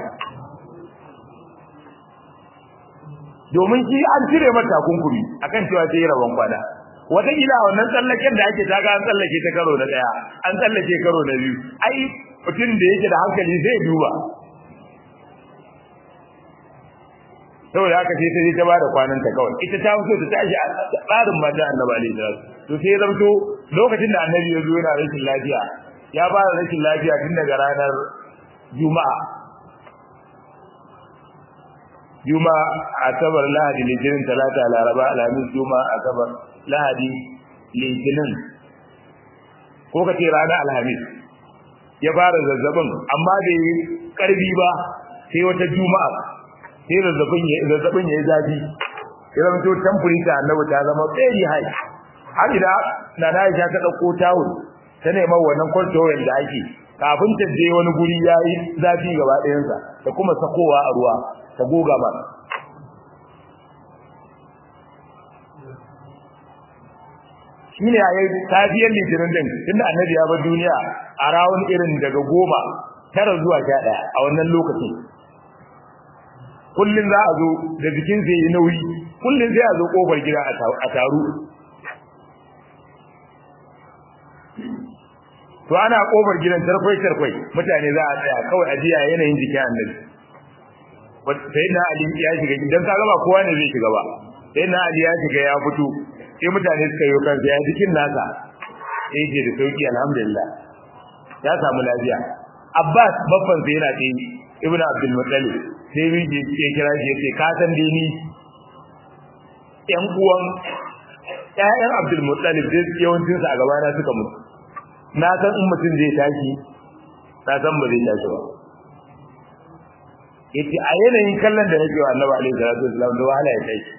domin shi an cire mata takunkumi akan cewa sai rabon kwana wata gida wannan tsallaken da ake taga an tsallake ta karo na daya an tsallake karo na biyu ai mutum da yake da hankali zai duba saboda haka sai ta je ta bada kwanan ta kawai ita ta fito ta tashi a tsarin mata annabi alaihi salatu to sai ya zamto lokacin da annabi ya zo yana rashin lafiya ya fara rashin lafiya tun daga ranar juma'a juma'a asabar lahadi litinin talata laraba alhamis juma'a asabar lahadi litinin ko kace ranar alhamis ya fara zazzabin amma bai karbi ba sai wata juma'a sai zazzabin ya zazzabin ya zafi ya zama to temperature annabi ta zama very high har ida na na ta dauko tawul ta neman wannan cold towel da ake kafin ta je wani guri yayi zafi gaba ɗayan sa da kuma sakowa a ruwa ta goga ba shine yayi tafiyar litinin din tunda annabi ya bar duniya a rawun irin daga goma tara zuwa sha ɗaya a wannan lokacin kullun za a zo da jikin sai yi nauyi kullun sai a zo kofar gida a taru to ana kofar gidan tarkwai tarkwai mutane za a tsaya kawai ajiya yanayin jikin annabi sai na ali ya shiga gidan ka gaba kowa ne zai shiga ba sai na ali ya shiga ya fito sai mutane suka yi kansa ya jikin nasa sai yake da sauki alhamdulillah ya samu lafiya abbas babban sai yana tsaye ibnu abdul muttalib sai miji ya kira shi yace ka san dai ni yan uwan ƴaƴan abdul muttalib dai yawancin sa a gaba na suka mutu na san in mutum zai tashi na san ba zai tashi ba yace a yanayin kallon da nake wa annabi alaihi salatu wasallam da wahala ya tashi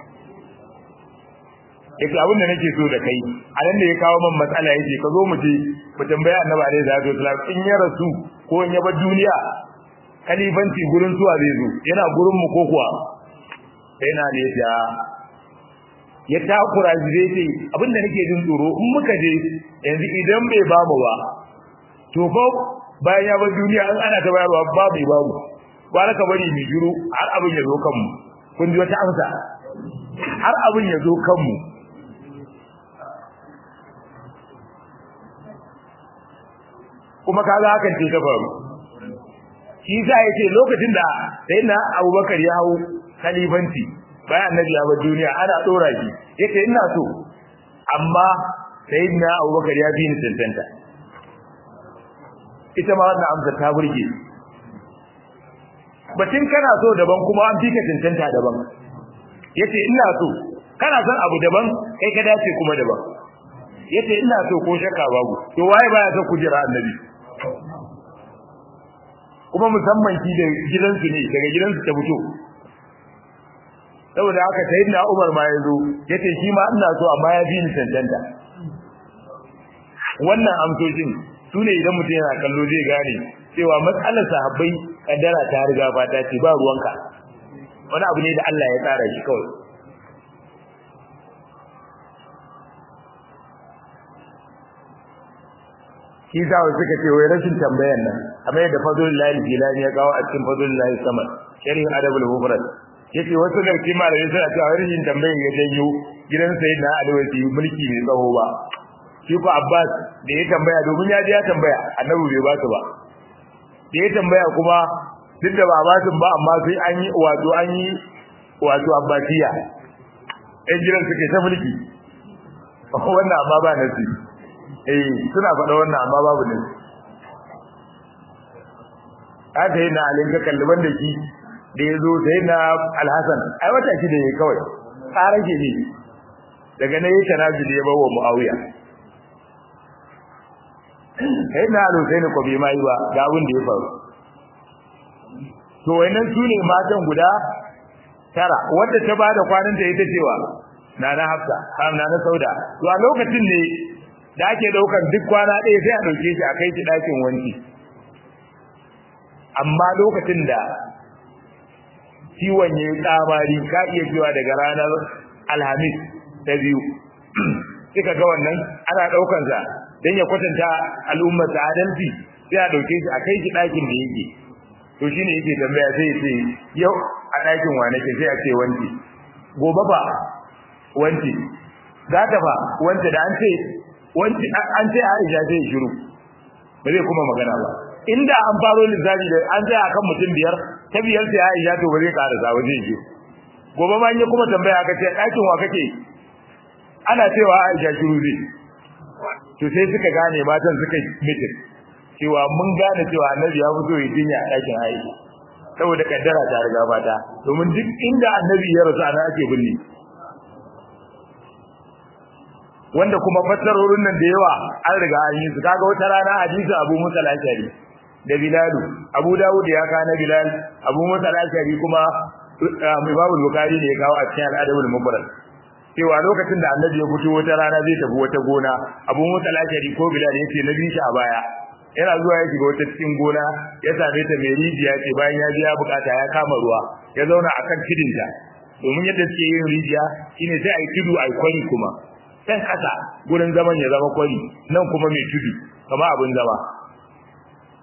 yace abin da nake so da kai a nan da ya kawo man matsala yace ka zo mu je mu tambaya annabi alaihi salatu wasallam in ya rasu ko in ya bar duniya kalifanci gurin zuwa zai zo yana gurin mu ko kuwa sai na ne ya ya takura shi zai ce abin da nake jin tsoro in muka je yanzu idan bai ba mu ba to fa bayan ya bar duniya an ana ta bayarwa ba bai ba mu ba ka bari mu jiro har abin ya zo kanmu kun ji wata amsa har abin ya zo kanmu kuma kaga hakan ce ta faru shi sa yace lokacin da sayyidina Abubakar ya hawo khalifanci bayan annabi ya bar duniya ana dora shi yace ina so amma sayyidina Abubakar ya bi ni tantanta ita ma wannan amsa ta burge batun kana so daban kuma an fika tantanta daban yace ina so kana son abu daban kai ka dace kuma daban yace ina so ko shakka babu to waye baya son kujira annabi kuma musamman ki da gidansu ne daga gidansu ta fito saboda haka sayyidina Umar ma yazo yace shi ma ina so amma ya bi ni tantanta wannan amsoshin sune idan mutum yana kallo zai gane cewa matsalar sahabbai kaddara ta riga fata ce ba ruwanka wani abu ne da Allah ya tsara shi kawai shi sa wasu suka ce wai rashin tambayan nan kamar yadda fadlul lahi jilani ya kawo a cikin fadlul lahi samad sharhin adabul mufrad yace wasu garki malamai suna cewa rashin tambayan ya janyo gidan sayyidina ali wasi mulki mai tsawo ba shi ko abbas da ya tambaya domin ya je ya tambaya annabi bai ba su ba da ya tambaya kuma duk da ba ba su ba amma sai an yi wato an yi wato abbasiya ɗan gidan suke ta mulki wannan amma ba nasi eh suna faɗa wannan amma babu ne aka yi na alin ka kalli banda ki da ya zo sai na alhassan ai wata shi da ya kawai tsarar ke ne daga na yi tanazu da ya bawa mu'awiya sai na alusai ko bai ma yi ba ga abin da ya faru to wayannan su ne matan guda tara wadda ta bada kwanan ta ita cewa na na hafsa har na na sauda to a lokacin ne da ake daukar duk kwana ɗaya sai a dauke shi a kai shi ɗakin wanki amma lokacin da ciwon ya yi tsamari ka iya cewa daga ranar alhamis ta biyu kika ga wannan ana ɗaukansa don ya kwatanta al'ummar sa adalci sai a ɗauke shi a kai shi ɗakin da yake to shi ne yake tambaya sai ya ce yau a ɗakin wa nake sai a ce wanki gobe ba wanki za ta fa wanda da an ce wanci an ce Aisha zai shiru ba zai kuma magana ba inda an faro lissafi da an tsaya akan mutum biyar ta biyar sai Aisha to ba zai karasa ba zai je gobe ma in kuma tambaya aka ce ɗakin wa kake ana cewa Aisha shiru zai to sai suka gane matan suka mitin cewa mun gane cewa annabi ya fito ya jinya a ɗakin Aisha saboda kaddara ta riga fata domin duk inda annabi ya rasu ana ake binne wanda kuma fassarorin nan da yawa an riga an yi su kaga wata rana hadisi Abu Musa al-Ashari da Bilal Abu Dawud ya kana Bilal Abu Musa al-Ashari kuma Imam Bukhari ne ya kawo a cikin al-Adabul Mufrad cewa lokacin da Annabi ya fito wata rana zai tafi wata gona Abu Musa al-Ashari ko Bilal yace na bi shi a baya yana zuwa ya shiga wata cikin gona ya same ta mai rijiya ce bayan ya je ya bukata ya kama ruwa ya zauna akan kidinta domin yadda suke yin rijiya shine sai ai tudu ai kwari kuma can kasa gurin zaman ya zama kwari nan kuma mai tudu kama abin zama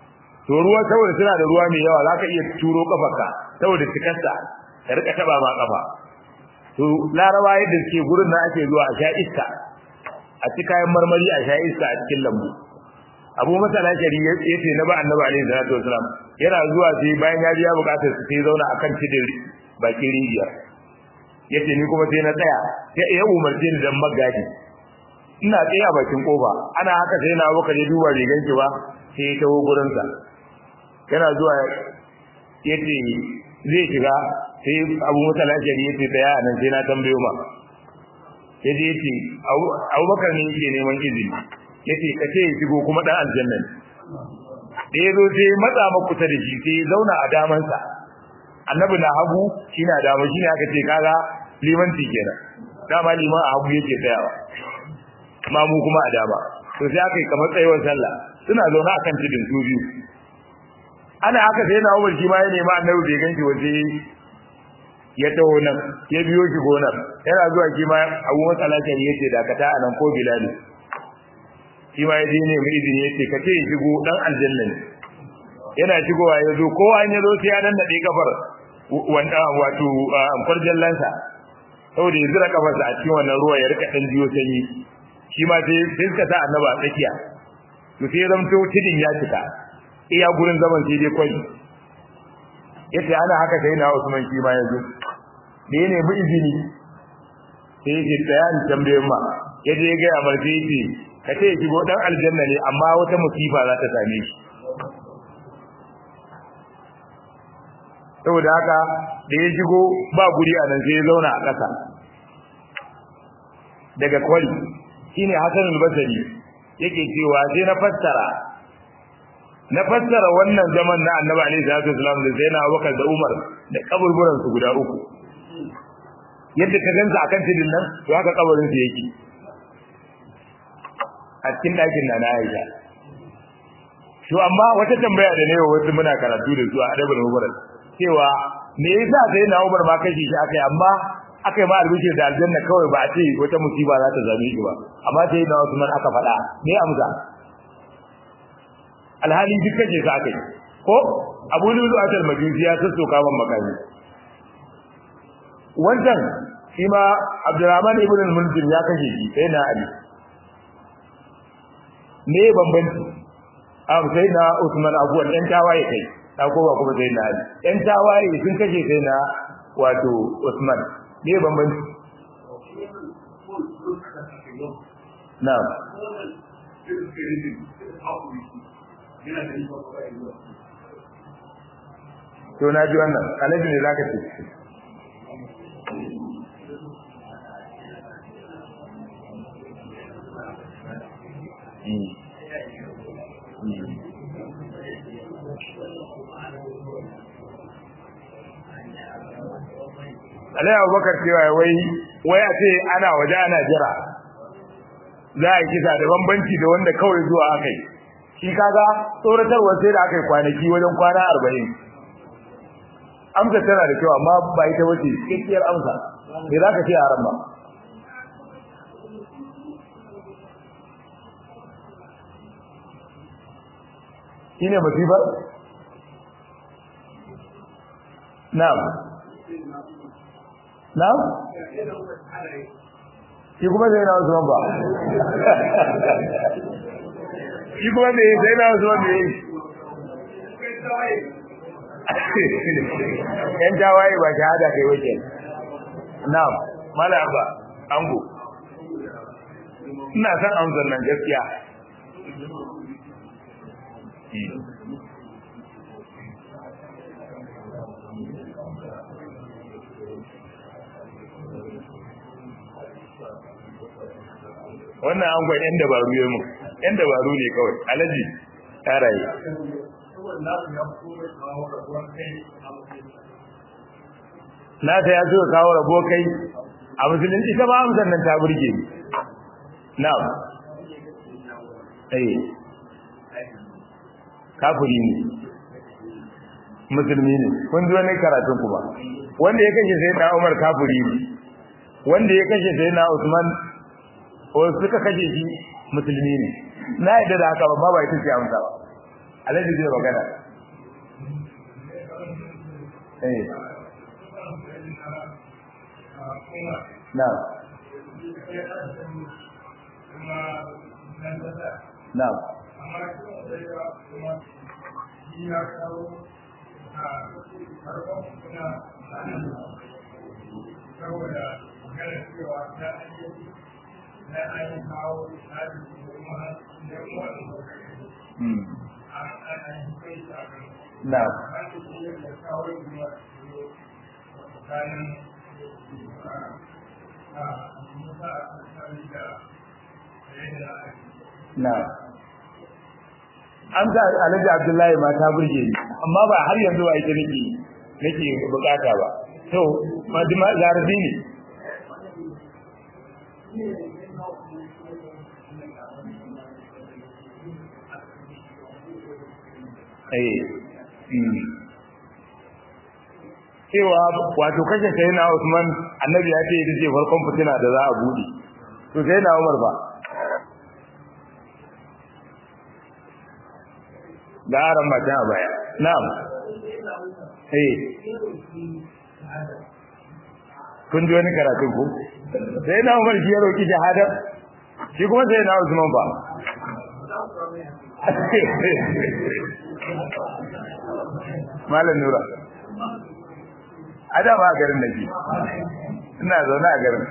to ruwa saboda suna da ruwa mai yawa zaka iya turo kafarka saboda cikarsa ka rika taba ma kafa to laraba yadda suke gurin nan ake zuwa a sha iska a ci kayan marmari a sha iska a cikin lambu abu masala shari ya ce na ba annabi alaihi salatu wasalam yana zuwa sai bayan ya biya bukatar su sai zauna akan cidin bakin rijiya yace ni kuma sai na tsaya sai ya umarce ni dan magadi ina tsaye a bakin kofa ana haka sai na baka je duba bai ganki ba sai ya tawo gurin sa yana zuwa yace zai shiga sai abu masala shari yace tsaya nan sai na tambayo ma yace yace Abubakar ne yake neman izini yace ka ce shigo kuma dan aljanna da yazo sai matsa maka kusa da shi sai zauna a daman sa annabi na hagu shine a dama shine aka ce kaga limanci kenan dama liman a hagu yake tsayawa amma mu kuma a dama to sai aka yi kamar tsayuwar sallah suna zauna akan tudun su biyu ana haka sai na Umar shi ma ya nemi annabi bai ganki waje ya taho nan ya biyo shi gonar yana zuwa shi ma Abu Musa Lashari yace dakata anan ko Bilal shi ma yaje ne mai izini yace ka ce shigo dan aljanna ne yana shigowa ya zo kowa an yazo sai ya danna dai kafar wanda wato farjan lansa saboda ya zura kafarsa a cikin wannan ruwa ya rika dan jiyo sanyi shi ma sai sai suka sa annaba a tsakiya to sai ya zamto tidin ya cika iya gurin zaman sai dai kwai yace ana haka sai na Usman shi ma yazo da ya nemi izini sai ya ce tsaya ni tambayen ma yaje ya ga amarci yace ka ce shigo dan aljanna ne amma wata musifa za ta same shi saboda haka da ya shigo ba guri a nan sai ya zauna a ƙasa daga kwari shine Hassan al-Basri yake cewa sai na fassara na fassara wannan zaman na Annabi alaihi salatu wasallam da Zainab Abubakar da Umar da kaburburan su guda uku yadda ka gansa akan tidin nan to haka kabarin su yake a cikin ɗakin na na Aisha. To amma wata tambaya da ne wasu muna karatu da su a Adabul Mubarak cewa me yasa sai na Umar ma kashi shi akai amma akai ma albishir da aljanna kawai ba a ce wata musiba za ta zame shi ba amma sai na Usman aka faɗa me amsa alhali duk kace sa akai ko Abu Lulu Atal Majusi ya sassoka man makami wannan shi ma Abdurrahman ibn al-Munzir ya kashe shi sai na Ali me bambanci abu sai na Usman abuwan ɗan tawaye kai ta kowa kuma sai na Ali ɗan tawaye sun kashe sai na wato Usman me bambanci na'am to na ji wannan alaji ne zaka ce Alai Abubakar cewa wai wai a ce ana waje ana jira za a yi kisa da bambanci da wanda kawai zuwa aka yi shi kaga tsoratarwa sai da aka yi kwanaki wajen kwana arba'in amsa tana da kyau amma ba ita wace cikakkiyar amsa me za ka ce a ran ba shine masifar na'am na'am shi kuma sai na Usman ba shi kuma me sai na Usman me yan tawaye ba shahada kai wace na'am mala ba ango ina san amsar nan gaskiya wannan an gwai 'yan dabaru ya mu 'yan dabaru ne kawai alaji raye. na ta ya so kawo rabo kai a musulunci ta ba amsar nan ta burge ni na'am eh kafiri ne musulmi ne kun ji wani karatun kuma wanda ya kashe sai na Umar kafiri ne wanda ya kashe sai na Usman ko suka kashe shi musulmi ne na yadda da haka ba ba ita ce amsa ba alhaji zai magana eh na na saboda magana cewa ta ayyuki na ainihin kawo tsari da kuma da kuma hmm an ainihin kai shi a kan na an da shi da kawo kuma tsakanin a musa a tsakani da yadda ake na an ga alhaji abdullahi ma ta burge ni amma ba har yanzu ba ita nake nake bukata ba to madima zarabi ne eh mm. cewa wato kashe sai na Usman annabi ya ce ita ce farkon fitina da za a bude to sai na Umar ba da aran mata a baya na'am eh kun ji wani karatu ko sai na Umar shi ya roki shahada shi kuma sai na Usman ba Malam Nura a da ba garin da ke ina zaune a garin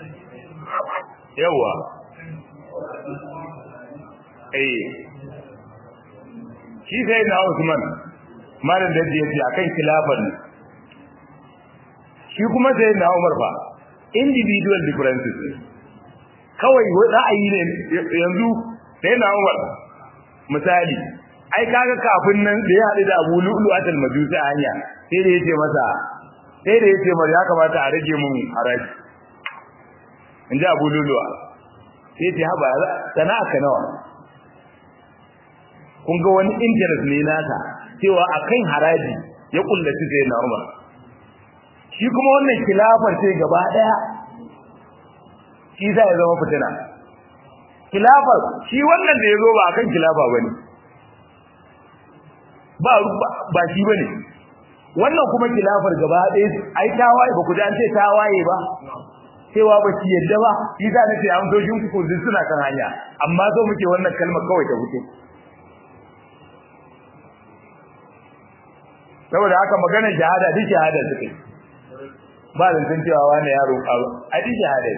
yawa eh shi sai na Usman malam da yake akan khilafan ne shi kuma sai na Umar fa individual differences ne kawai ra'ayi ne yanzu sai na Umar misali ai kaga kafin nan da ya haɗu da Abu Lu'lu atal Majusi a hanya sai da yace masa sai da yace mar ya kamata a rage mun haraji inji Abu Lu'lu sai ce haba sana'a ka nawa kun ga wani interest ne nasa cewa akan haraji ya kullaci sai na Umar shi kuma wannan khilafar sai gaba daya shi za ya zama fitina khilafar shi wannan da yazo ba akan khilafa bane ba ba shi bane wannan kuma khilafar gaba daya ai tawaye ba ku ji an ce tawaye ba cewa ba shi yadda ba shi za na ce an so shin ku suna kan hanya amma zo muke wannan kalmar kawai ta fito saboda haka magana shahada duk shahada suke ba zancen cewa wani yaro a duk shahada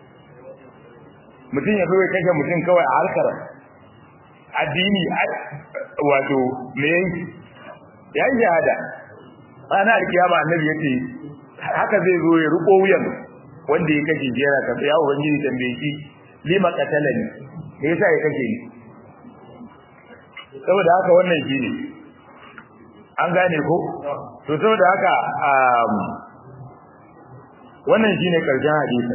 mutum ya kawai kashe mutum kawai a harkar addini wato me yanki ya yi shahada ana alkiyama annabi ya ce haka zai zo ya riko wuyan wanda ya kashe shi yana tafiya ubangiji tambaye shi lima qatalani me yasa ya kashe ni saboda haka wannan shi ne an gane ko to saboda haka wannan shine karshen hadisi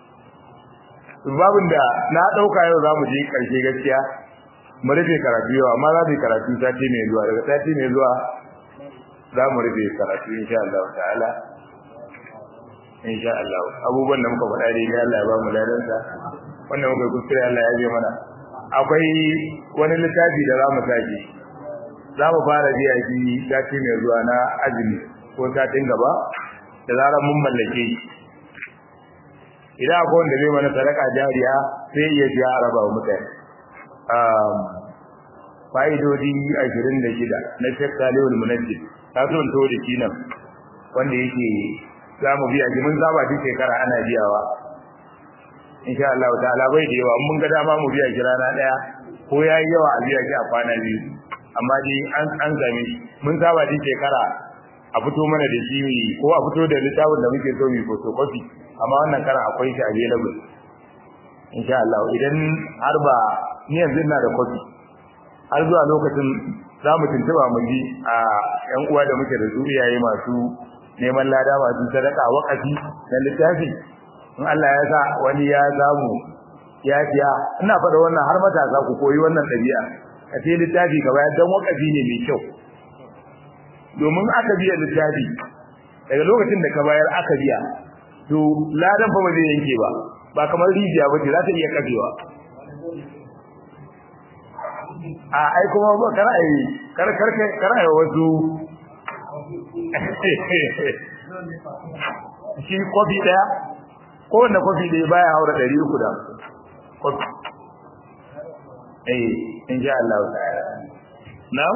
babin da na dauka yau zamu je karshe gaskiya mu rufe karatu yau amma za mu karatu sati mai zuwa daga sati mai zuwa za mu rufe karatu insha Allah ta'ala insha Allah abubuwan da muka faɗa dai Allah ya ba mu ladansa wannan muka kuskure Allah ya je mana akwai wani littafi da za mu sake za mu fara biya shi sati mai zuwa na azumi ko satin gaba da zarar mun mallake shi idan akwai wanda zai mana sadaka jariya sai iya biya a raba wa mutane fa'idodi ashirin da shida na shek salihul munajjid ta so to da shi nan wanda yake za mu biya shi mun saba duk shekara ana biyawa insha Allah ta'ala bai da yawa mun ga dama mu biya shi rana daya ko yayi yawa a biya shi a kwana biyu amma dai an an zame mun saba din shekara a fito mana da shi ko a fito da littafin da muke so mu photocopy amma wannan karan akwai shi available insha Allah idan har ba ni yanzu ina da copy har zuwa lokacin za mu tuntuba mu ji a ƴan uwa da muke da su iyaye masu neman lada masu sadaka wakafi na littafi in Allah ya sa wani ya zamu ya fiya ina faɗa wannan har matasa ku koyi wannan ɗabi'a ka sai littafi ka bayar dan wakafi ne mai kyau domin aka biya littafi daga lokacin da ka bayar aka biya to ladan fa ba zai yanke ba ba kamar rijiya ba ce za ta iya kafewa a ai kuma ba kar ai kar kar kar ai wasu shi kofi daya ko wanda kofi daya baya haura 300 da kofi eh insha Allah ta'ala na'am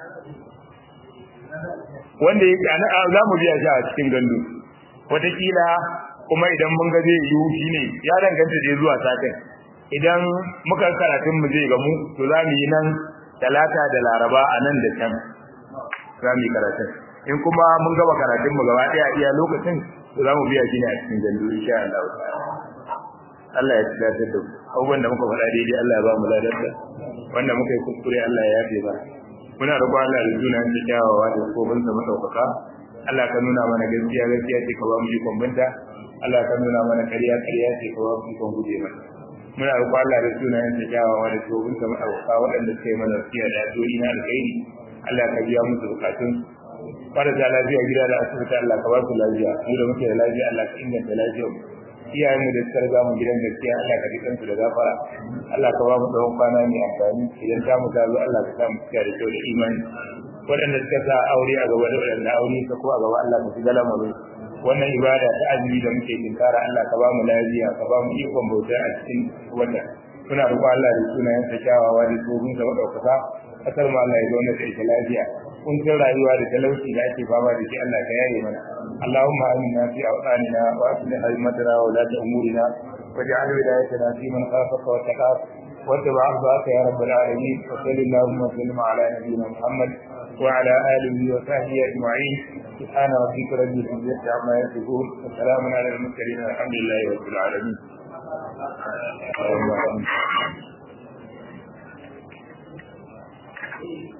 wanda yake ana za mu biya shi a cikin gandu wataƙila kuma idan mun ga zai yiwu shine ya danganta da zuwa satin idan muka karatun mu zai gamu to za mu yi nan talata da laraba a nan da can za mu yi karatun in kuma mun gaba karatun mu gaba ɗaya iya lokacin to za mu biya shi ne a cikin gandu insha Allah Allah ya tsaya da abubuwan da muka faɗa daidai Allah ya ba mu ladarsa wanda muka yi kuskure Allah ya yafe ba muna roƙon Allah da sunan da kyawawa da kofin sa madaukaka Allah ka nuna mana gaskiya gaskiya ce ka ba mu ikon binta Allah ka nuna mana ƙarya ƙarya ce ka ba mu ikon guje mata muna roƙon Allah da sunan da kyawawa da kofin sa madaukaka waɗanda suka yi mana wasiya da addu'o'i na alkhairi Allah ka biya musu bukatun marasa lafiya gida da asibiti Allah ka ba su lafiya mu da muke da lafiya Allah ka inganta lafiyar mu iyayen mu da suka riga mu gidan gaskiya Allah ka jikan su da gafara Allah ka ba mu tsawon kwana mai amfani idan ta mu tazo Allah ka sa mu cika da kyau da imani waɗanda suka sa aure a gaba da waɗanda aure ka ko a gaba Allah ka shiga lamarin wannan ibada ta azumi da muke tinkara Allah ka ba mu lafiya ka ba mu ikon bauta a cikin wannan muna roƙon Allah da sunayen sa kyawawa da tsohon sa madaukaka kasar mu Allah ya zauna da ita lafiya kuncin rayuwa da talauci da ake fama da shi Allah ka yaye mana اللهم آمنا في أوطاننا وأصلح أئمتنا وولاة أمورنا واجعل ولايتنا في من خافك واتقاك واتبع أرضاك يا رب العالمين وصل اللهم وسلم على نبينا محمد وعلى آله وصحبه أجمعين سبحان ربك رب العزة عما يصفون وسلام على المرسلين والحمد لله رب العالمين Thank you.